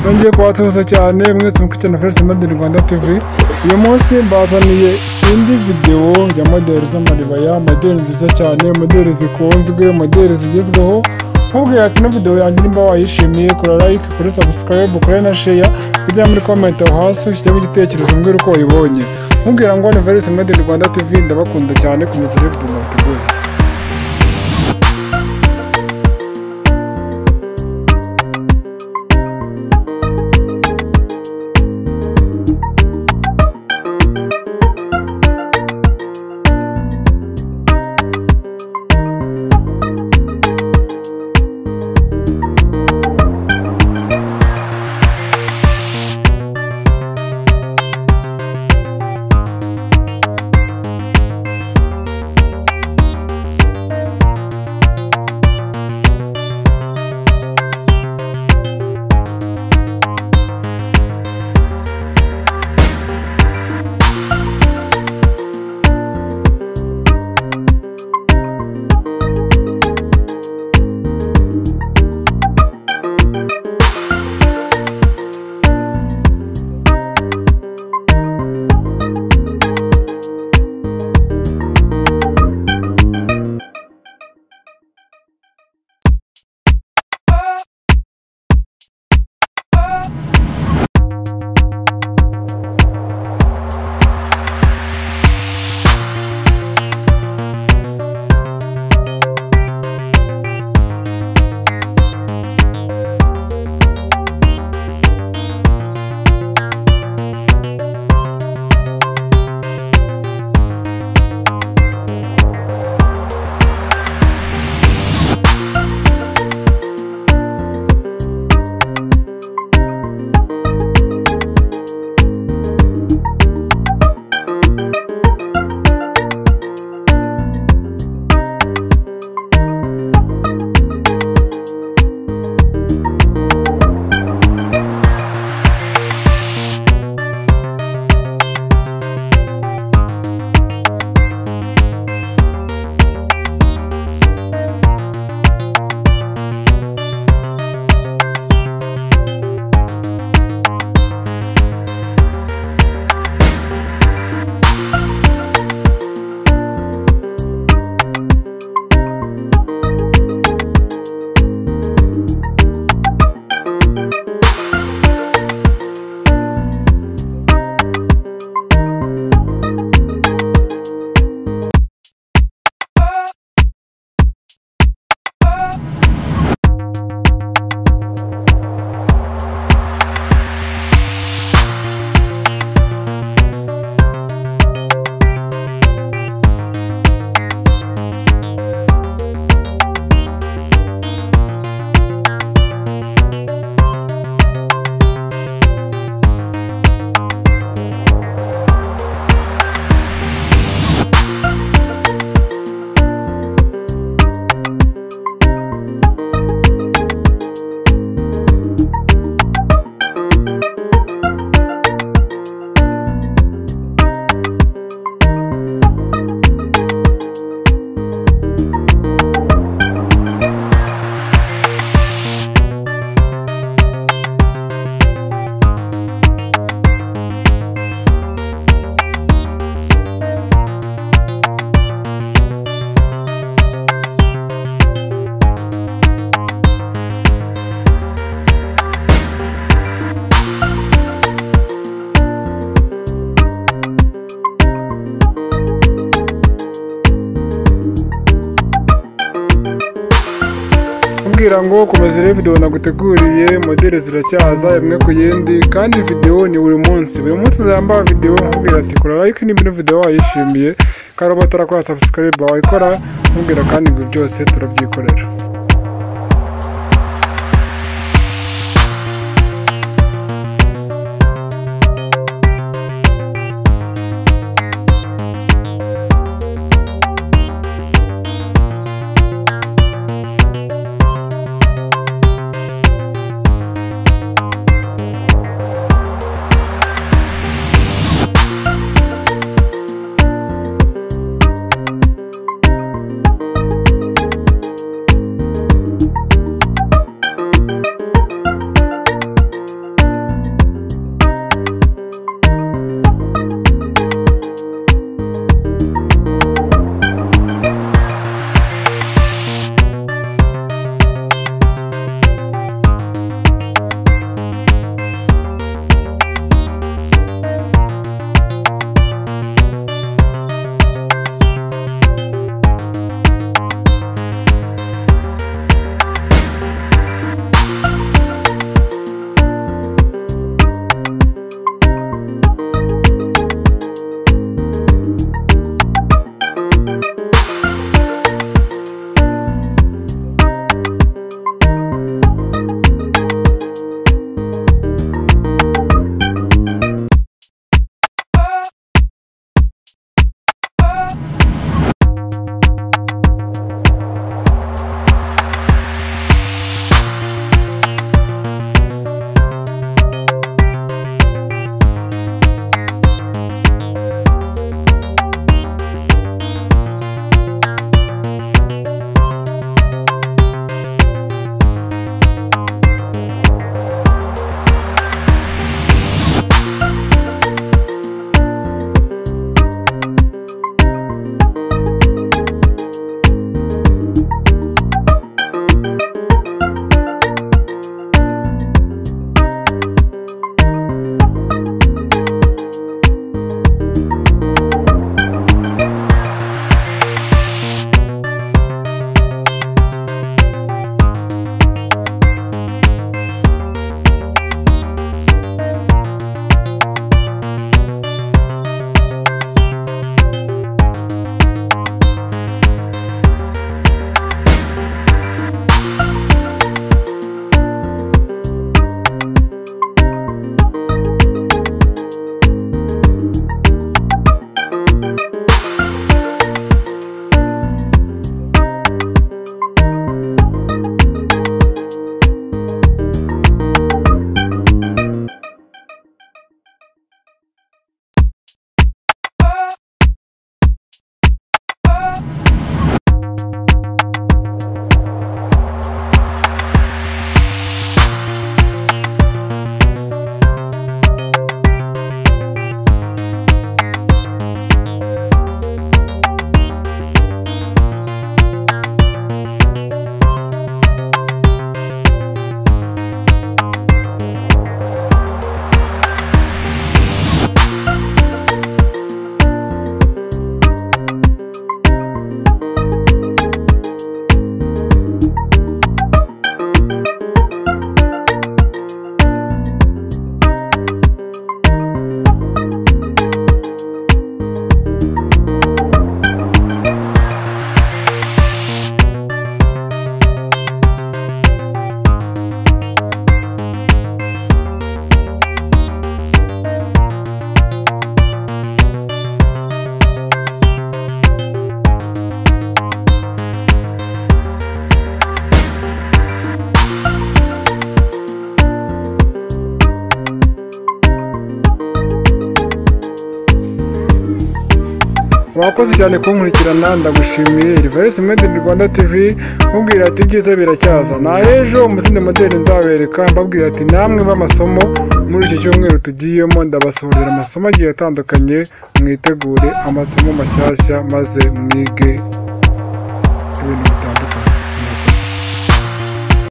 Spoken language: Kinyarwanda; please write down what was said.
nongeye kubasuhuza cyane mwese mukurikirana First Model Rwanda TV uyu munsi mbazaniye indi videwo ya modeli z'amaribaya modeli nziza cyane modeli zikunzwe modeli zigezweho nkubwira ati na video yanjye nimba wayishimiye kora like kuri subscribe kuri na share kujya muri comment aho hasi ushyiremo igitekerezo mbwira uko wayibonye nkubwira ngo ni First Model Rwanda TV ndabakunda cyane komeza rero video mwateguye kumbwira ngo komeza urebe videwo naguteguriye modeli ziracyaza imwe ku yindi kandi videwo ni buri munsi buri munsi nzambara videwo nkubwira ati kora like niba ino videwo wayishimiye kandi uba utarakora subscribe wayikora nkubwira kandi ngo byose turabyikorera wakoze cyane kunkurikirana ndagushimiye Reverse Model Rwanda TV nkubwira ati ibyiza biracyaza na ejo umuzindi modeli nzabereka mbabwira ati namwe b'amasomo muri iki cyumweru tugiyemo ndabasohorera amasomo agiye atandukanye mwitegure amasomo mashyashya maze mwige ibintu bitandukanye